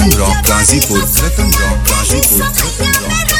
रतन rock Ghazipur Ratan rock Ghazipur Ratan rock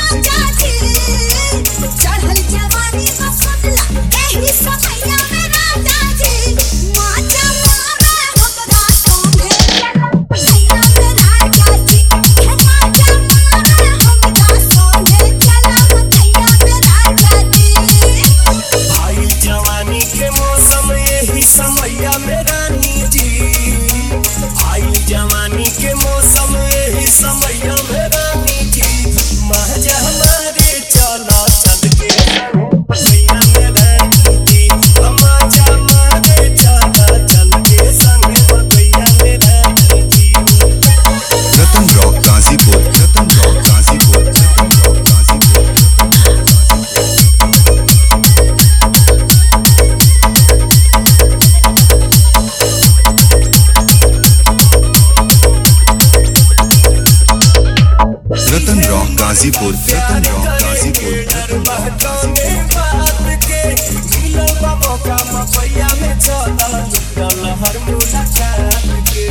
चढ़ल जवानी बसला एही समैया में राजा जी माचा मारे हमरा संगे चला भैया में राजा जी हे माचा मारे हमरा संगे चला भैया में राजा जी आई जवानी के मौसम यही समैया में रानी जी आई जवानी के मौसम यही समैया में रानी जी महज हमारे चला चल के समैया में रानी जी महज हमारे चला चल के संग समैया में रानी जी Ratan rock Ghazipur Ratan rock Ghazipur Ratan rock Ghazipur Ratan rock Ghazipur Ratan rock Ghazipur डर बहकाने बात के मिलल बा मौका मपैया में चला निकल हर मुलाकात के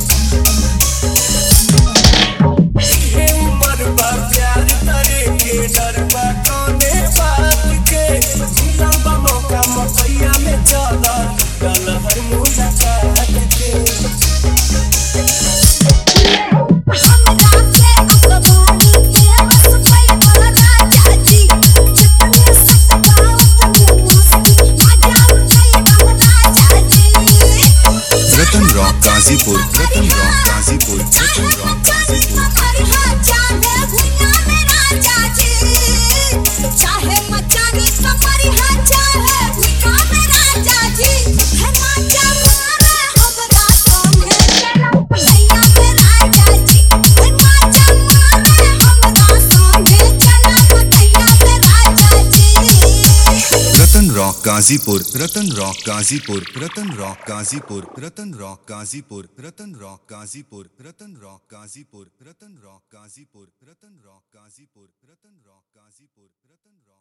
हे उमर बा प्यार करे के डर बहकाने बात के मिलल बा मौका मपैया में चला निकल हर मुलाकात के हमरा के अखबारी के बस पैसा राजा जी जितने सताओ तुम मस्ती मजा उठाई राजा जी Ratan rock Ghazipur Ratan rock Ghazipur Ratan rock Ghazipur चाहे मचानी कमरी हा चाहे भूखा में राजा जी है माचा मारे हमरा संगे चला भैया में राजा जी है माचा मारे हमरा संगे चला भैया में राजा जी Ratan rock Ghazipur Ratan rock Ghazipur Ratan rock Ghazipur Ratan rock Ghazipur Ratan rock Ghazipur Ratan rock Ghazipur Ratan rock Ghazipur Ratan rock Ghazipur Ratan rock Ghazipur Ratan rock